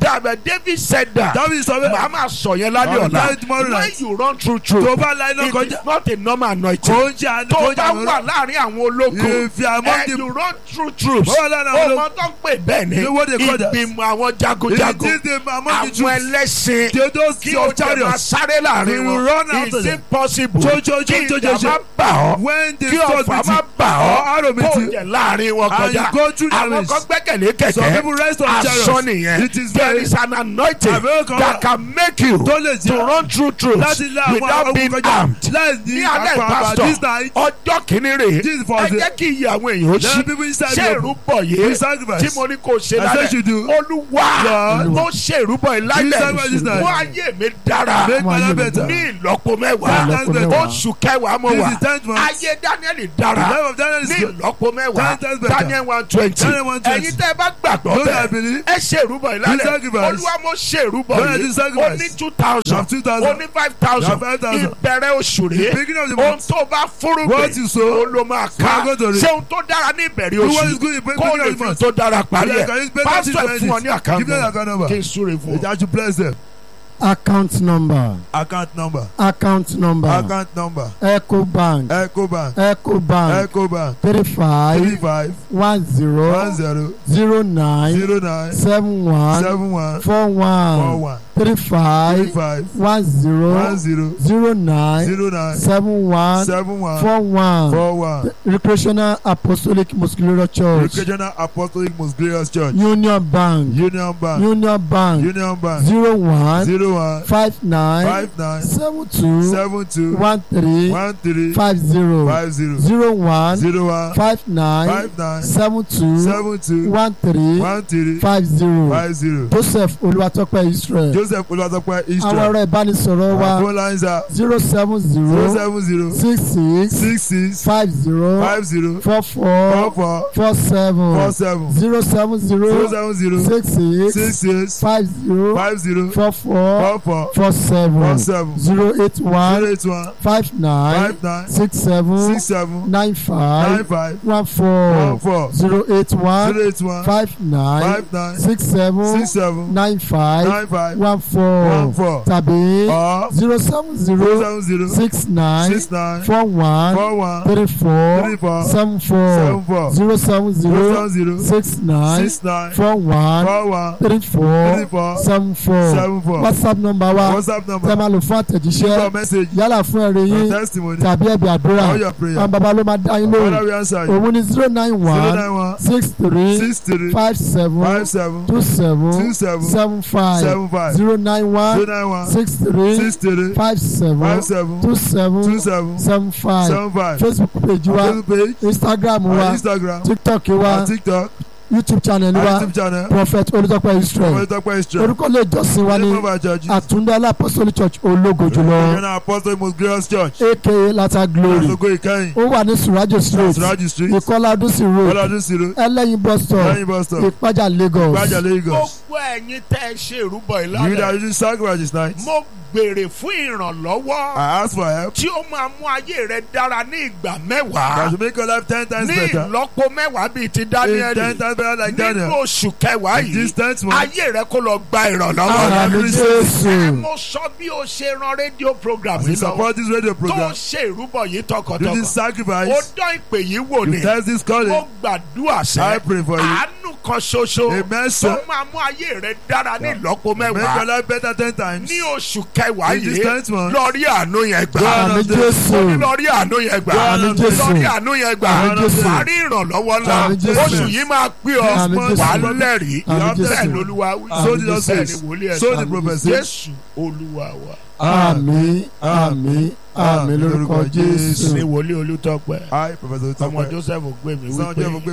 dàbẹ̀ david said that David sọ bẹ́ẹ̀. màá máa sọ yẹn lálẹ́ I'll ọ̀la tell you tomorrow when night. you run through tó truth bá la iná it kọjá is not a normal anointing kò ń jẹ àná tó kò ń jẹ bá àná wà láàrin àwọn ológo If you are among and the- you run through truth Bó wà láàrin àwọn ọmọ tó ń pè bẹ́ẹ̀ ni You know what they call that? ìgbìmọ̀ àwọn It jagunjagun is the among the àwọn Jews. ẹlẹ́sìn They those kí kí o o jẹ máa chariots. sáré láàrin We will wọn run after is them. it possible Jo, jo, jo, kí jo, jo, ìjà jo. má bà ọ́ when the kí sword ọ̀fà meet má you bà or ọ́ arrow kó meet o you jẹ láàrin wọn and kọjá you go through the àwọn race. kan gbẹ́kẹ̀lé some kẹ̀kẹ́ people rest on aṣọ chariots nìyẹn it is there very is an anointing Àbẹ̀wò kan that wà. can make you tó lè to jẹ́ run through truth láti lé àwọn without ogun being kọjá armed láì ní ní alẹ́ àpapọ̀ this pastor night ọjọ́ kìíní rè This is é for ẹ the- jẹ́ kí iye àwọn èèyàn ó there ṣí are people inside ṣé you ìrúbọ we yìí sacrifice tí mo ní kó ṣe I said you lálẹ́ do. olúwa Lord. mo ṣe ìrúbọ yìí We lálẹ́ sacrifice this night. wọ́n ayé mi dára make my life better ní ìlọ́po Ten mẹ́wàá times better. oṣù kẹwàá mo this wà is tenth month ayé daniel the dára life of Daniel is ní good ìlọ́po mẹ́wàá Ten times better. daniel one twenty Daniel 120. ẹ̀yin tẹ́ ẹ bá gbàgbọ́ Those that bẹ́ẹ̀ believe ẹ ṣe ìrúbọ yìí You lálẹ́ sacrifice. olúwa mo ṣe ìrúbọ Lord, I yìí do sacrifice. ó ní two you thousand have two ó thousand ní five You thousand have 5,000. ìbẹ̀rẹ̀ oṣù the rèé beginning of the ohun month tó bá what fúrúgbìn you ó sow ló máa you ká are going to reap. ṣé ohun tó dára ní ìbẹ̀rẹ̀ do what oṣù is good in the kó beginning lè of the fi month tó dára parí Yeah, ẹ̀ can you spend pásítọ̀ that ẹ̀ fún wọn ní Give them àkáǹtì account number. kí n súre fún ọ. that you bless them account number account number account number account number ecobank ecobank ecobank ecobank three three five five one one zero zero zero nine zero nine seven one seven one four four one one three three five five one zero one zero zero nine zero nine seven one seven one four one four one recreational apostolic muscular church Recreational Apostolic Most Glorious Church union bank Union Bank union bank Union Bank zero one zero one five nine five nine seven two seven two one three one three five zero five zero zero one zero one five nine five nine seven two seven two one three one three five zero five zero joseph olúwatópẹ́ israel Joseph Olúwatópẹ́ àwọn Israel ọ̀rọ̀ ìbánisọ̀rọ̀ our wa phone lines are zero seven zero zero seven zero six six six six five zero five zero four four four four four seven four seven zero seven zero zero seven zero six six six six five zero five zero four four four four four four seven seven zero eight zero one eight one five nine five nine six seven six seven nine nine five five one one four four zero eight one zero eight one five nine five nine six seven six seven nine five nine five one one four four tàbí or zero seven zero zero seven zero six nine six nine four one four one three four three four seven seven four four zero seven zero zero seven zero six nine six nine four one four one three three four four seven four seven four whatsapp number wa whatsapp tẹ́ number máa lò fún your àtẹ̀jíṣẹ́ message yálà fún ẹ̀rẹ̀ your yín testimony tàbí ẹ̀bẹ̀ àdúrà all your prayer àwọn baba ló máa dá yín Father lóhùn we answer you òun ni zero nine zero one nine one six three six three five seven five seven two seven two seven seven five seven five zero nine zero one nine one six three six three five seven five seven two two seven seven seven five seven five facebook page wa Facebook page instagram our wa Instagram tiktok wa our TikTok youtube channel our wa YouTube channel prophet olùtọ́pẹ́ israel Olùtọ́pẹ́ Israel orúkọ ilé ìjọsìn wa ní name of our church àtúndá apostolic church ológo jùlọ Regional Apostolic Most Glorious Church aka lata glory Asogo Ìkẹyìn ó wà ní surajo street Suraji Street ìkọlá adúsí road Ọlọ́dún Siro ẹlẹ́yin bus stop lẹ́yìn bus stop ìpájà lagos Gbájà Lagos gbogbo ẹ̀yin tẹ́ ẹ ṣe ìrúbọ you that ìlànà you do sacrifice this night mo béèrè fún ìrànlọ́wọ́ I ask for help tí ó máa mú ayé rẹ dára ní ìgbà that mẹ́wàá will make your life ten times ní better ìlọ́po mẹ́wàá bíi ti in ten Dáníẹ́lì times better like nínú Daniel oṣù kẹwàá in yìí this tenth month ayé rẹ kó lọ gba ìrànlọ́wọ́ àmì ẹ jésù mo sọ bí o ṣe ran rédíò program as you yìí lọ support this radio tó program ṣe ìrúbọ yìí you do tọkàntọkàn this ó sacrifice dán ìpè yìí wò you ni test this ó calling gbàdúrà I sẹ́ pray for you àánú kan ṣoṣo amen tó sir máa mú ayé rẹ dára ní ìlọ́po make your mẹ́wàá life better ten times ní oṣù kẹwàá in this yìí tenth month lọ rí àánú yẹn gbà God àmì of the- jésù lọ rí àánú yẹn gbà àmì jésù lọ rí àánú yẹn gbà Àmì Jésù. wà á rí ìrànlọ́wọ́ ńlá Àmì Jésù. oṣù yìí máa pé ọ Àmì Jésù. wà á lẹ́rìí Àmì Jésù. bẹ́ẹ̀ lolúwa wí so Àmì the Lord Jésù. bẹ́ẹ̀ says ni wòlíẹ̀ so the sọ prophet says jésù olúwa wa àmì àmì àmì lórúkọ jésù. ní wòlíẹ̀ olùtọ́pẹ́ I professor ọmọ Tope joseph gbé mi son wípé Joseph